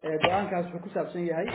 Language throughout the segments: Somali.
go-aankaas wuxuu ku saabsan yahay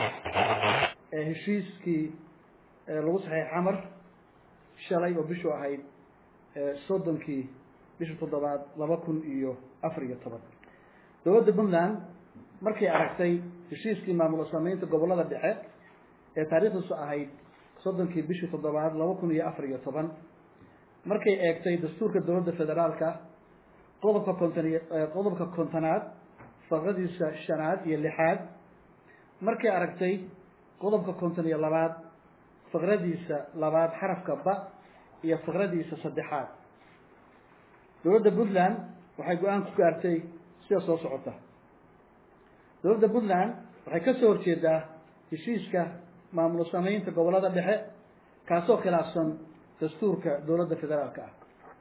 heshiiskii lagu saxeexay xamar shalay oo bishu ahayd soddonkii bisha toddobaad laba kun iyo afar iyo toban dowladda puntland markay aragtay heshiiskii maamulo sameynta gobollada dhexe ee taariikhdiisu ahayd soddonkii bishii toddobaad laba kun iyo afar iyo toban markay eegtay dastuurka dowladda federaalka qodobka konton iyo qodobka kontonaad faqradiisa shanaad iyo lixaad markay aragtay qodobka konton iyo labaad faqradiisa labaad xarafka ba iyo faqradiisa saddexaad dowladda puntland waxay go-aan ku gaartay sida soo socota dowladda puntland waxay ka soo horjeedaa heshiiska maamulo sameynta gobollada dhexe kaasoo khilaafsan dastuurka dowladda federaalka ah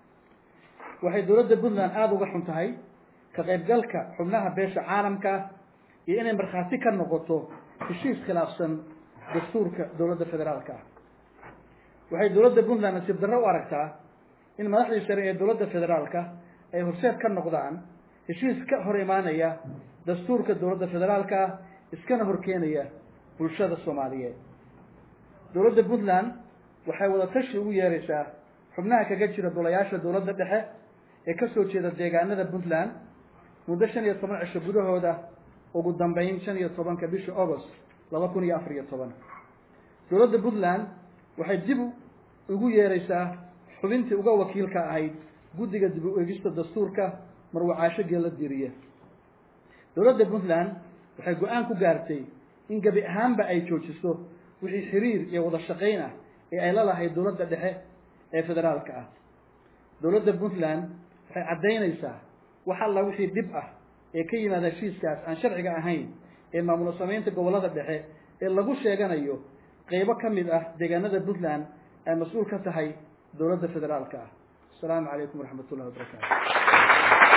waxay dowladda puntland aada uga xun tahay ka qaybgalka xubnaha beesha caalamka iyo inay markhaati ka noqoto heshiis khilaafsan dastuurka dowladda federaalka ah waxay dowladda puntland nasiib darro u aragtaa in madaxdii sare ee dowladda federaalka ay horseed ka noqdaan heshiis ka hor imaanaya dastuurka dowladda federaalka ah iskana horkeenaya bulshada soomaaliyeed dowladda puntland waxay wada tashi ugu yeeraysaa xubnaha kaga jira golayaasha dowladda dhexe ee kasoo jeeda deegaanada puntland muddo shan iyo toban cisho gudahooda ugu dambeyn shan iyo tobanka bisha agost laba kun iyo afar iyo toban dowladda puntland waxay dib ugu yeeraysaa xubintii uga wakiilka ahayd guddiga dib u eegista dastuurka marwacaasho geella diriye dowladda puntland waxay go-aan ku gaartay in gebi ahaanba ay joojiso wixii xiriir iyo wada shaqayn ah ee ay la lahayd dowladda dhexe ee federaalka ah dowladda puntland waxay caddaynaysaa wax alla wixii dhib ah ee ka yimaada heshiiskaas aan sharciga ahayn ee maamulo sameynta gobollada dhexe ee lagu sheeganayo qeybo ka mid ah deegaanada puntland ay mas-uul ka tahay dowladda federaalka ah asalaamu calaykum waraxmat ullahi wabarakaatu